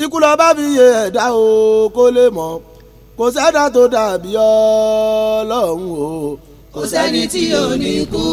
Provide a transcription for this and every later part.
ikú lọ bá fi yé ẹ̀dá o kó lè mọ̀ kò sẹ́dá tó dàbí ọlọ́run o. kò sẹ́ni tí ò ní kú.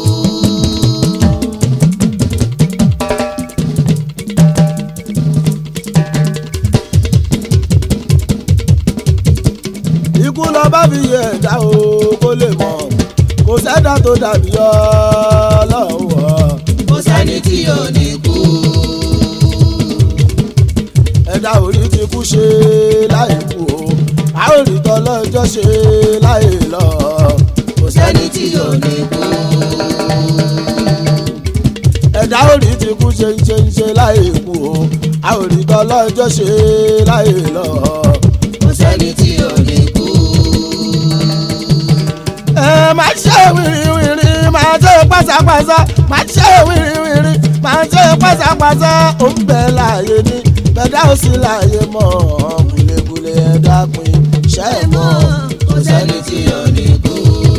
ikú lọ bá fi yé ẹ̀dá o kó lè mọ̀ kò sẹ́dá tó dàbí ọlọ́run o. kò sẹ́ni tí ò ní kú. ẹ̀dá orí ti kú ṣe láì kú o a ò rí tọ́lọ́jọ́ ṣe láì lọ. kò sẹ́ni tí ò ní kú. ẹ̀dá orí ti kú ṣe ń ṣe ń ṣe láì kú o a ò rí tọ́lọ́jọ́ ṣe láì lọ. kò sẹ́ni tí ò ní kú. ẹ máa ṣe wìrìwìrì máa ṣe pásápásá máa ṣe wìrìwìrì máa ṣe pásápásá ó ń bẹ láàyè ní bẹ̀dá ò sí láàyè mọ́ kúlẹ̀kúlẹ̀ ẹ̀dá pin ṣẹ́ ẹ̀ mọ́ kò sẹ́ni tí ò ní kú.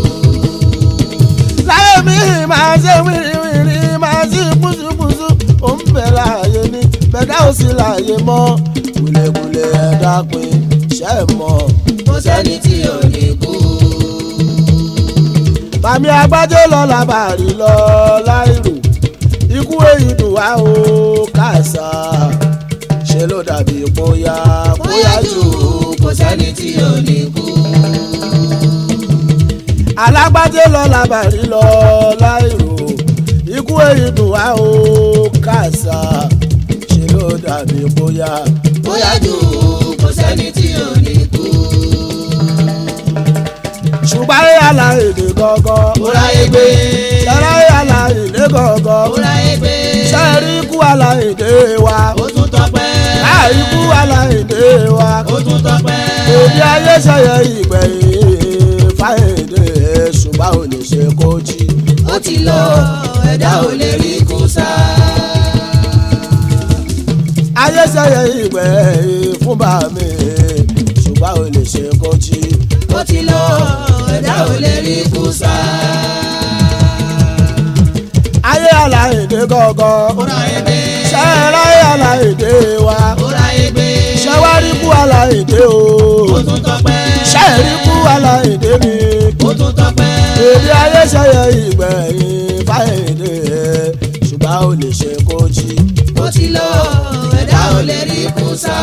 láyé mi máa ṣe wìrìwìrì máa ṣe pùsùpùsù ó ń bẹ láàyè ní bẹ̀dá ò sí láàyè mọ́ kúlẹ̀kúlẹ̀ ẹ̀dá pin ṣẹ́ ẹ̀ mọ́. kò sẹ́ni tí ò ní kú. bàmí agbájé lọ làbàrí lọ láìrò ikú èyí dùn wá o kàṣà ṣe ló dàbí bóyá bóyá jù kò sẹ́ni tí ò ní kú. alágbájé lọ làbàrí lọ láìrò ikú èyí dùn wá o kàṣà ṣe ló dàbí bóyá. bóyá jù kò sẹ́ni tí ò ní kú. ṣùgbọ́n ayé àlà èdè gọ́gọ́ ó ráyé gbé. ṣẹlẹ̀ ayé àlà èdè gọ́gọ́ ó ráyé gbé. ṣẹ́ẹ̀rí ikú àlà èdè wa ó tún tọpẹ́. láì ikú àlà èdè wa. ó tún tọpẹ́. òbí ayé ṣẹyẹ ìgbẹ̀yìn fáyẹ̀dẹ̀ ṣùgbọ́n ò lè ṣe kó jí. ó ti lọ ẹ̀dá ò lè rí kú sá. ayé ṣẹyẹ ìgbẹ̀yìn fún bàmí ṣùgbọ́n ò lè ṣe kó jí. ó ti lọ ẹ̀dá ò lè rí kú sá. ayé àlàyé gọ́gọ́ ó ráyé gbé. ṣẹ́ẹ̀rẹ́ ayé àlàyé wa ó ráyé gbé. ṣẹ́wárí kú àlàyé o ó tún tọpẹ́. ṣẹ́ẹ̀rí kú àlàyé mi. ó tún tọpẹ́. òbí ayé ṣẹyẹ ìgbẹ̀yìn fáyẹ̀dẹ̀ ṣùgbọ́n ò lè ṣe kó jí. ó ti lọ ẹ̀dá ò lè rí kú sá.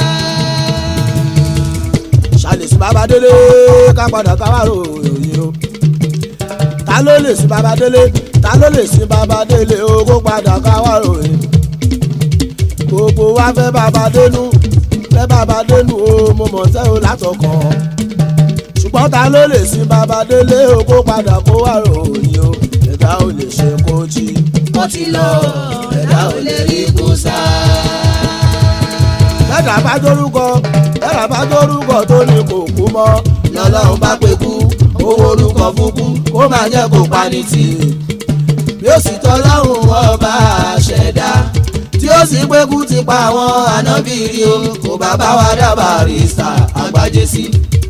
ṣàlèsí bàbá délé ká padà káwárò òyìn o ta ló lè sí bàbá délé ta ló lè sí bàbá délé o kó padà káwárò òyìn gbogbo wa fẹ́ bàbá dénú fẹ́ bàbá dénú o mo mọ̀ tẹ́ o látọkàn ṣùgbọ́n ta ló lè sí bàbá délé o kó padà kó wárò òyìn o ẹ̀dá ò lè ṣe kó jí. ó ti lọ ẹ̀dá ò lè rí kú sá. bẹ́ẹ̀dá bá dórúkọ bẹ́ẹ̀dá bá dórúkọ tó ní kò kú mọ́ lọ́lọ́run bá pé kú owó orúkọ fún kú kó máa jẹ́ kó pani tì í. bí ó sì tọ́lọ́run ọba àṣẹ̀dá tí ó sì pé kú ti pa àwọn ànábì rí o kò bá bá wa dábàá rí sà àgbájé sí.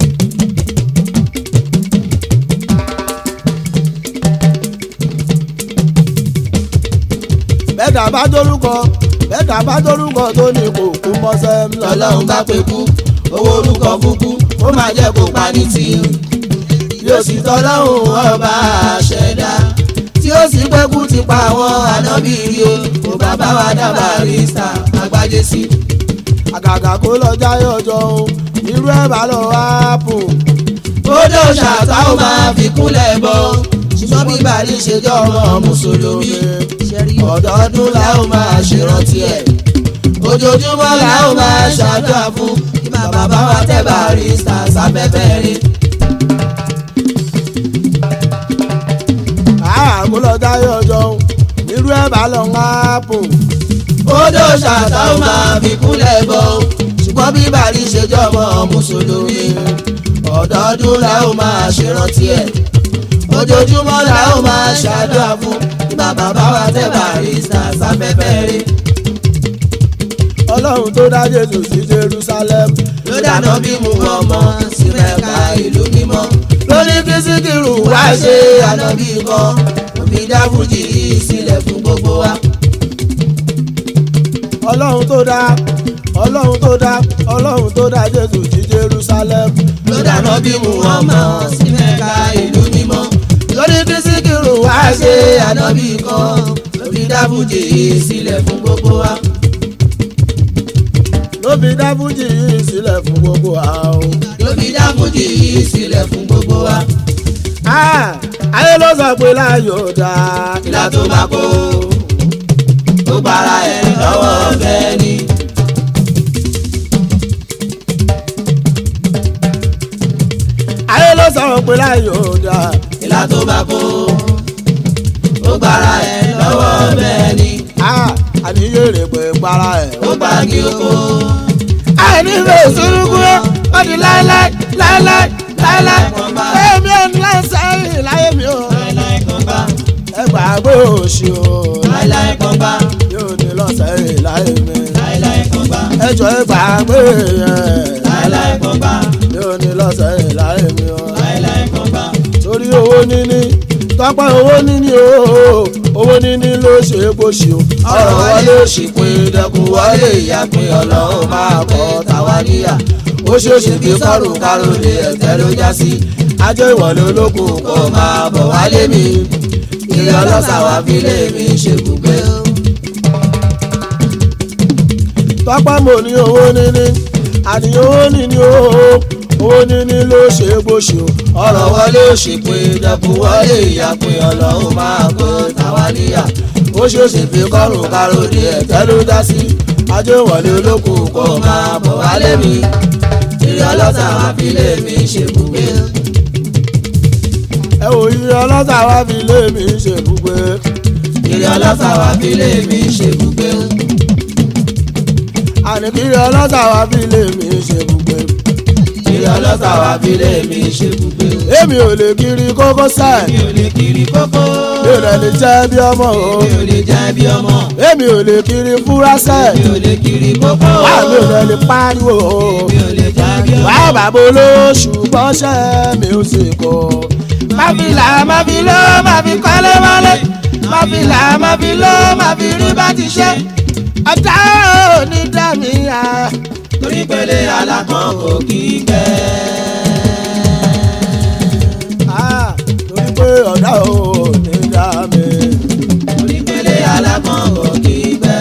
bẹ́ẹ̀dá bá dórúkọ bẹ́ẹ̀dá bá dórúkọ tó ní kò kú mọ́ sẹ́m lọ́lọ́run bá pé kú owó orúkọ fún kú kó máa jẹ́ kó pani tì í. bí ó sì tọ́lọ́run ọba àṣẹ̀dá tí ó sì pé kú ti pa àwọn ànábì rí o kò bá bá wa dábàá rí sà àgbájé sí. àgàgà kó lọ jáyé ọjọ́ òun irú ẹ̀ bá lọ áàpù kódó ṣàtà ó máa fi kúnlẹ̀ bọ́ ṣùgbọ́n bí bàálí ṣe jẹ́ ọmọ mùsùlùmí ọ̀dọ́ọdún la ó máa ṣèrántí ẹ̀ ojoojúmọ́ la ó máa ṣàdúrà fún kí bàbá bá wa tẹ́ Barrister sáfẹ́fẹ́ rí. àá kó lọ jáyé ọjọ́ òun irú ẹ̀ bá lọ áàpù kódó ṣàtà ó máa fi kúnlẹ̀ bọ́ ṣùgbọ́n bí bàálí ṣe jẹ́ ọmọ mùsùlùmí ọ̀dọ́ọdún la ó máa ṣèrántí ẹ̀ ojoojúmọ́ la ó máa ṣàdúrà fún kí bàbá bá wa tẹ́ Barrister sáfẹ́fẹ́ rí. ọlọ́run tó dá Jésù sí Jerusalem ló dáná bí mu ọmọ sí Mẹ́kà ìlú mímọ́ lóní kí Síkírù wá ṣe ànábì kan òbí dá fújì yìí sílẹ̀ fún gbogbo wa. ọlọ́run tó dá ọlọ́run tó dá ọlọ́run tó dá jésù sí jerusalem ló dáná bí muhammad sí mẹ́ka ìlú mímọ́ lórí bísíkìrù wá ṣe ànábì kan ló fi dábùjì sílẹ̀ fún gbogbo wa. ló fi dá fújì yìí sílẹ̀ fún gbogbo àwọn. ló fi dábùjì sílẹ̀ fún gbogbo wa. ayé ló sọ pé láyò dá ìlà tó bá kó ó gbára ẹ̀ lọ́wọ́ bẹ́ẹ̀ ni. ayé ló sọ pé láyò dá ìlà tó bá kó ó gbára ẹ̀ lọ́wọ́ bẹ́ẹ̀ ni. àníyé rè pé para ẹ̀. ó gbá kí ó kó. àìní fẹ́ sùúrùkú ó di láéláé láéláé láéláé èmi ò ní láì sẹ́yìn láyé mi ò. láíláí kan bá ẹ gbàgbé òṣì o láíláí kan bá yóò ní lọ́sẹ̀yìn láyé mi. láíláí kan bá ẹ jọ ẹ gbàgbé yẹn láíláí kan bá yóò ní lọ́sẹ̀yìn láyé mi o. láíláí kan bá. torí owó níní tọ́pẹ́ owó níní o owó níní ló ṣe é gbòṣì o. ọ̀rọ̀ wọlé òṣìpin dẹkùn wọlé ìyàpín ọlọ́run máa kọ́ tàwa níyà ó ṣeéṣe bí kọ́rùn káròlé ẹ̀tẹ́ ló já sí ajé ìwọlé olókùn kó máa bọ̀ wálé mi ilé ọlọ́sà wa fi lé mi ṣe gbùgbé tọ́pẹ́ mo ní owó níní àní owó níní o owó níní ló ṣe é gbòṣì o. ọ̀rọ̀ wọlé òṣìpin dẹkùn wọlé ìyàpín ọlọ́run máa kọ́ tàwa níyà ó ṣeéṣe bí kọ́rùn káròlé ẹ̀tẹ́ ló já sí ajé ìwọlé olókùn kó máa bọ̀ wálé mi ilé ọlọ́sà wa fi lé mi ṣe gbùgbé. ẹ wò iye ọlọ́sà wá fi lé mi ṣe gbogbo ilé ọlọ́sà wa fi lé mi ṣe gbùgbé. àní kí iye ọlọ́sà wá fi lé mi ṣe gbogbo. ilé ọlọ́sà wa fi lé mi ṣe gbùgbé. èmi ò lè kiri kókó sáì mi ò lè kiri kókó. mi ò lè lè jẹ́ bí ọmọ o mi ò lè jẹ́ bí ọmọ. èmi ò lè kiri fúra sáì mi ò lè kiri kókó. wà mi ò lè lè pariwo o mi ò lè jẹ́ bí ọmọ. wà bàbá olóṣù bọ́ṣẹ́ mi ò sì kọ́ má fi là má fi lọ má fi kọ́lé wálé má fi là má fi lọ má fi rí bá ti ṣe ọjà ò ní dá mi à. torí pélé alákan kò kí í gbẹ. Ah, torí pé ọ̀dà ò ní dá mi. torí pélé alákan kò kí í gbẹ.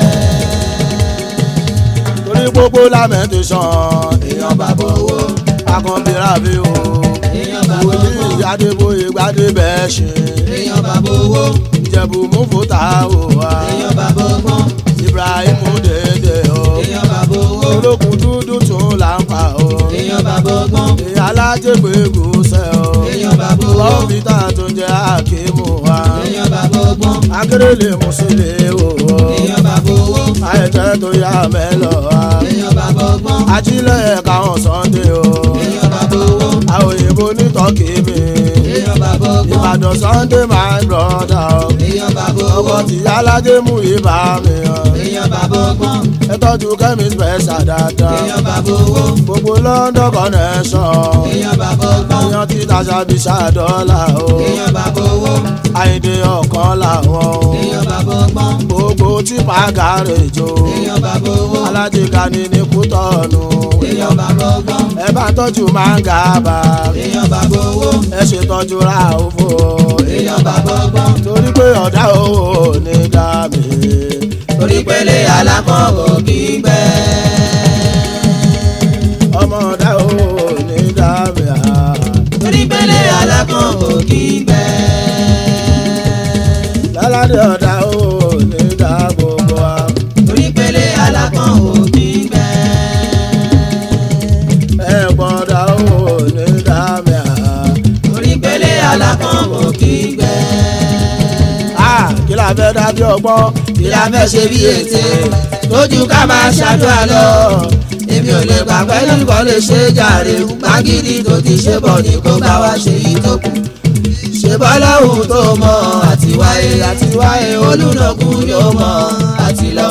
torí gbogbo lamentation èèyàn bàbá owó. akànbíra fi o. èèyàn bàbá wòlíì owó. adébóyè gbadé bẹ́ẹ̀ ṣe. èèyàn bàbá owó. ìjẹ̀bù mú fòtà o wa. èèyàn bàbá ọgbọ́n. ibrahim dédé o. èèyàn bàbá owó. olókùn dúdú tún là ń pa o. èèyàn bàbá ọgbọ́n. ìyá alájẹgbẹ gùsẹ o. èèyàn bàbá owó. lọ́fíìtà tó jẹ́ àkímù wa. èèyàn bàbá ọgbọ́n. akérèlé mùsùlùmí o. èèyàn bàbá owó. àìtẹ́ tó yá mẹ́lọ̀ wa. èèyàn bàbá ọgbọ́n. ajílẹ̀ káwọn sunday o. èèyàn bàbá owó. àwọn òyìnbó ní tọ́kì mi. èèyàn bàbá ọgbọ́n. ìbàdàn sunday my brother o. èèyàn bàbá ọkọ owó. tí alájẹ mú ibà mi o. èèyàn bàbá ọgbọ́n. ẹ tọ́jú kẹ́mi special dáadáa. èèyàn bàbá owó. gbogbo london connection. èèyàn bàbá ọgbọ́n. èèyàn tí tàṣà bí ṣàdọ́là o. èèyàn bàbá owó. àyíǹde ọ̀kan làwọn o. èèyàn bàbá ọgbọ́n. gbogbo tí pàgàrèjò. èèyàn bàbá owó. alájẹ kani ní kútọ́ọ̀nù. èèyàn bàbá ọgbọ́n. ẹ bá tọ́jú mángàbà. èèyàn bàbá owó. ẹ ṣètọ́jú ra òfò. èèyàn bàbá ọgbọ́n. torí pé ọ̀dà owó ní dá mi. torí pélé alákan kò kí í gbẹ. ọmọ ọ̀dà owó ní dá mi. ah. torí pélé alákan kò kí í gbẹ. lálàdé ọ̀dà owó ní dá gbogbo wa. torí pélé alákan kò kí í gbẹ. ẹ̀gbọ́n ọ̀dà owó ní dá mi. ah. torí pélé alákan kò kí í gbẹ. Ah, kí la fẹ́ dábí ọgbọ́n kí la fẹ́ ṣe bí ète lójú ká máa ṣàdúrà lọ. èmi ò lè gbà pẹ́lú nǹkan lè ṣe jàre gbàgídí tó ti ṣe bọ̀ ní kó bá wa ṣe yìí tó kù. ṣe bọ́lọ́hùn tó mọ àti wáyé àti wáyé olùnàkùn yóò mọ àti lọ.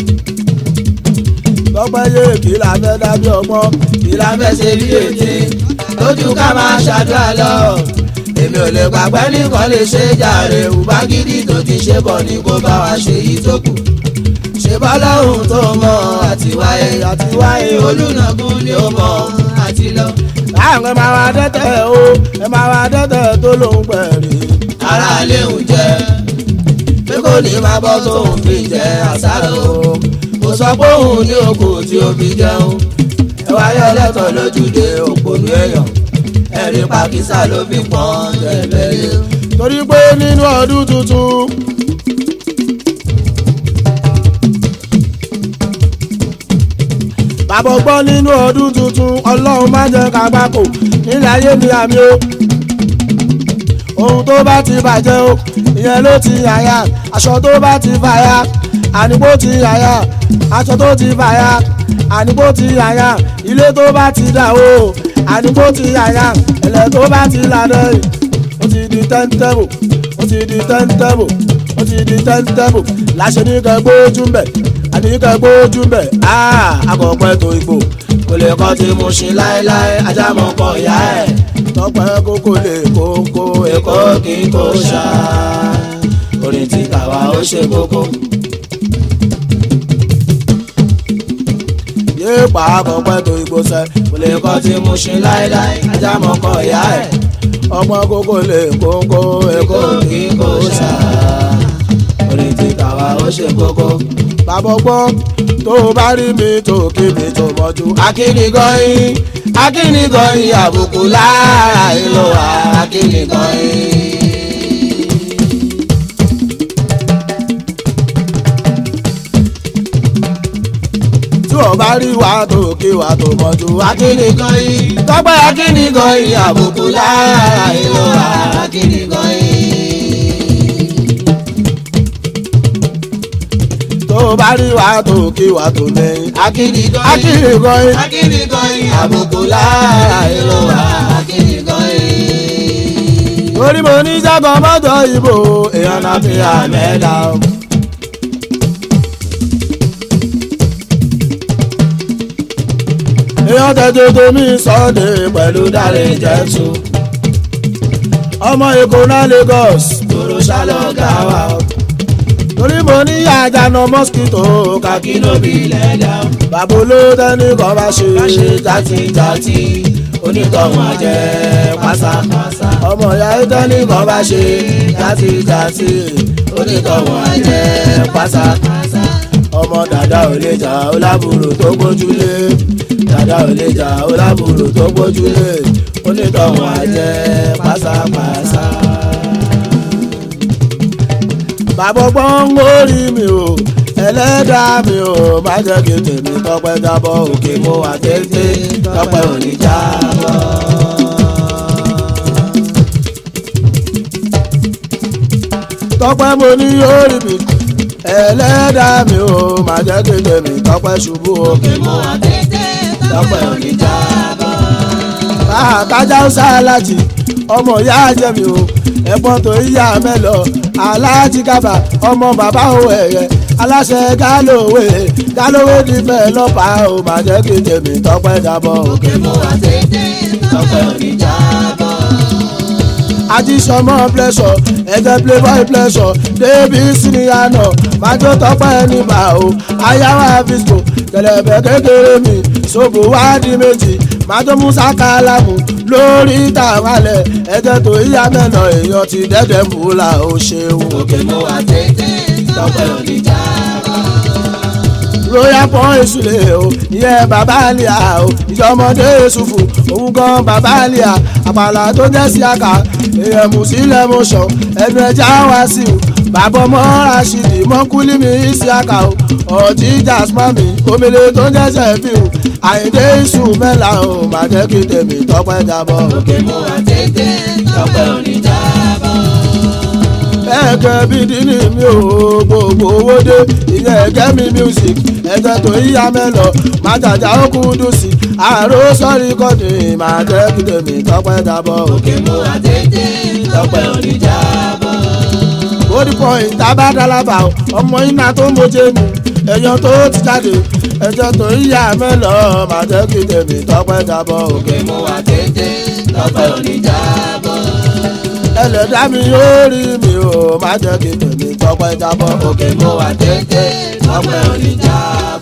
lọ́pẹ́ yé kí la fẹ́ dábí ọgbọ́n kí la fẹ́ ṣe bí ète lójú ká máa ṣàdúrà lọ. èmi ò lè gbà pẹ́lú nǹkan lè ṣe jàre gbàgídí tó ti ṣe bọ̀ ní kó bá wa ṣe yìí tó kù. ṣe bọ́lọ́hùn tó mọ àti wáyé àti wáyé olú. olùnàgún ni ó mọ̀ àti lọ. láàrin ẹ máa wá dẹ́tẹ̀ o ẹ máa wá dẹ́tẹ̀ tó lóun pẹ̀lú. ara lè ń jẹ pé kò ní máa bọ́ tóun fi jẹ àsáró kò sọ pé òun ní oko tí ó fi jẹun ẹ wáyé ẹlẹ́tọ̀ lójúde òpònú èèyàn ẹ̀rí pàkísà ló fi pọ́n tẹ̀lẹ́lẹ́. torí pé nínú ọdún tuntun. bàbá gbọ́ nínú ọdún tuntun ọlọ́run má jẹ́ ká gbáko nílẹ̀ ayé mi àmì o. ohun tó bá ti bàjẹ́ o ìyẹn ló ti yàyà aṣọ tó bá ti fàyà àníbó ti yàyà aṣọ tó ti fàyà àníbó ti yàyà ilé tó bá ti dà o àníbó ti yàyà ẹ̀lẹ́ tó bá ti lànà yìí ó ti di tẹ́ńtẹ́bù ó ti di tẹ́ńtẹ́bù ó ti di tẹ́ńtẹ́bù láṣẹ ní kẹ́ gbójú mbẹ̀ àní kẹ́ gbójú mbẹ̀ áà akọ̀pẹ́ tó igbó kò lè kọ́ tí mo ṣe láéláé ajá mọ̀ kọ́ ìyá ẹ̀ tọpẹ́ kókó lè kókó èkó kì í kó ṣá orin tí tàwa ó ṣe kókó. yé pa akọ̀pẹ́ tó igbó sẹ́ kò lè kọ́ tí mo ṣe láéláé ajá mọ̀ kọ́ ìyá ẹ̀ ọgbọ́n kókó lè kókó èkó èkó kì í kó ṣá orin tí tàwa ó ṣe kókó. bàbá gbọ́ tó o bá rí mi tó kí mi tó mọ́jú akínigọ́yìn akínigọ́yìn àbùkù lára ìlú wa akínigọ́yìn. tí o bá rí wa tó kí wa tó mọ́jú akínigọ́yìn tọ́pẹ́ akínigọ́yìn àbùkù lára ìlú wa akínigọ́yìn. tó o bá rí wa tó kí wa tó lẹ́yìn akínigọ́yìn akínigọ́yìn akínigọ́yìn àbùkù lára ìlú wa akínigọ́yìn. torí mo ní jágọ̀ mọ́tò ìbò èèyàn náà fi àmẹ́dá o. èèyàn tẹ́tẹ́ tó mi sọ́ọ̀dẹ̀ pẹ̀lú dáre jẹ́tù. ọmọ èkó náà Lagos kúrò ṣálọ́gà wa torí mo ní àjànà mosquito kàkí kí ló bí lẹ́dà bàbá olóòtú ẹni kan bá ṣe bá ṣe játijàti onítọ̀hún àjẹ́ pásápásá. ọmọ ìyá ìtẹ́ni kan bá ṣe játijàti onítọ̀hún àjẹ́ pásápásá. ọmọ dàda ò lè jà ó lábùrò tó gbójúlé dàda ò lè jà ó lábùrò tó gbójúlé onítọ̀hún àjẹ́ pásápásá. bàbá ọgbọ́n ń orí mi o ẹlẹ́dàá mi o má jẹ́ kí tèmi tọpẹ́ jábọ́ òkè mo wà téńté tọpẹ́ ò ní jábọ́. tọpẹ́ mo ní orí mi ẹlẹ́dàá mi o má jẹ́ kí tèmi tọpẹ́ ṣubú òkè mo wà téńté tọpẹ́ ò ní jábọ́. kájà ó sáláàtì ọmọ ìyá jẹ́ mi o ẹ̀gbọ́n tó yíyá mẹ́lọ aláàjì kábà ọmọ bàbá ò ẹ̀yẹ aláṣẹ gálòwé gálòwé dífẹ̀ lọ́pàá ò má jẹ́ kí tèmi tọpẹ́ jábọ́ òkè mo wà téńté tọpẹ́ ò ní jábọ́. ajísọmọ pleasure ẹgbẹ playboy pleasure débi siniyana májò tọpẹ́ níbà o ayáwá fisco kẹlẹbẹ kékeré mi ṣòbò wádìí méjì májò musa kálámù lórí tàwálẹ ẹjẹ tó yíyá mẹ́nà èèyàn ti dẹ́dẹ̀ múlá o ṣeun. òkè mo wà téńté tọpẹ́ ò ní jábọ́. royal pọ́n èsùlẹ̀ o ìyẹn bàbá àlìyà o ìjọmọdé èsùfù òun gan bàbá àlìyà àpàlà tó jẹ́ sí àkà èèyàn mùsílẹ̀ mọ̀ṣọ́ ẹnu ẹja wá sí o bàbá ọmọ rashidi mọ́kúlì mi sí àkà o ọ̀jí jasmami omele tó jẹ́ sẹ́fì o àyíndé iṣu mẹ́la o má jẹ́ kí tèmi tọpẹ́ jábọ́. òkè mo wà téńté tọpẹ́ ò ní jábọ́. ẹ̀kẹ́ bíi dínì mi ò gbogbo owó dé ìyẹn ẹ̀kẹ́ mi music ẹ̀jẹ̀ tó yíya mẹ́lọ má jàjà ó kú dùn sí àrò sọ́rí kọ́ni má jẹ́ kí tèmi tọpẹ́ jábọ́. òkè mo wà téńté tọpẹ́ ò ní jábọ́. body point tábàdàlábà ọmọ iná tó moje mi èèyàn tó ti jáde ẹ̀jẹ̀ tó yíya mẹ́lọ má jẹ́ kí tèmi tọpẹ́ jábọ́. òkè mo wà téńté tọpẹ́ ò ní jábọ́. ẹlẹ́dàá mi yóò rí mi o má jẹ́ kí tèmi tọpẹ́ jábọ́. òkè mo wà téńté tọpẹ́ ò ní jábọ́.